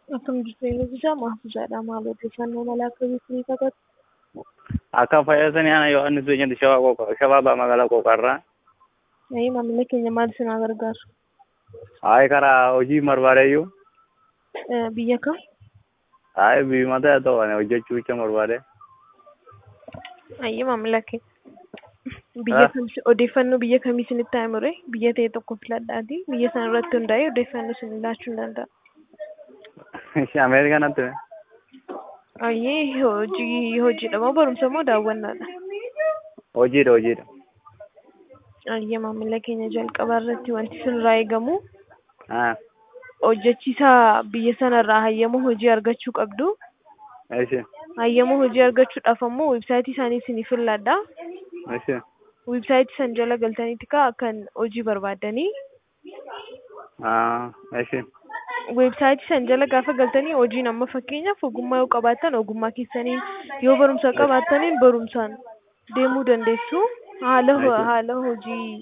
Akkam jirtu eebbisa mahfuuzaadha. Maal odeeffannoo mala akkamiitii kakatu? Akka fayyasanii ana Yohaannis Beenyatti shawaa qoqa shawaa baa magaalaa qoqarraa. Ee maamila keenya maal isin gargaaru? Hayi karaa hojii barbaadeyyuu. Eh, Biyya kam? Hayi biyya ta'e ta'u ani hojjechuu jecha barbaade. Ayyee maamila keenya. Biyya Ah. kam odeeffannoo biyya kamii isinitti himure? Biyya ta'e tokko filadhaati. Biyya sana irratti hundaa'ee odeeffannoo isin laachuu hin danda'a. Ishee Ameerikaa natti hime. Ayyee hojii hojiidha moo barumsa moo daawwannaadha? Hojiidha hojiidha. Ayyee maamila keenya jalqaba irratti wanti isinirraa eegamu Ah. hojjechiisaa biyya sanarraa hayyama hojii argachuu qabdu. Ishee Hayyama hojii argachuudhaaf ammoo weebsaayitii isaanii isiniif filladha. ishee Weebsaayitii san jala galtaniiti kaa kan hojii barbaaddanii. ah ishee Weebsaayitii san jala gaafa galtanii hojiin amma fakkeenyaaf ogummaa yoo qabaattan ogummaa keessaniin yoo barumsa qabaattaniin barumsaan deemuu dandeessu. Haala ho- Nice. haala hojii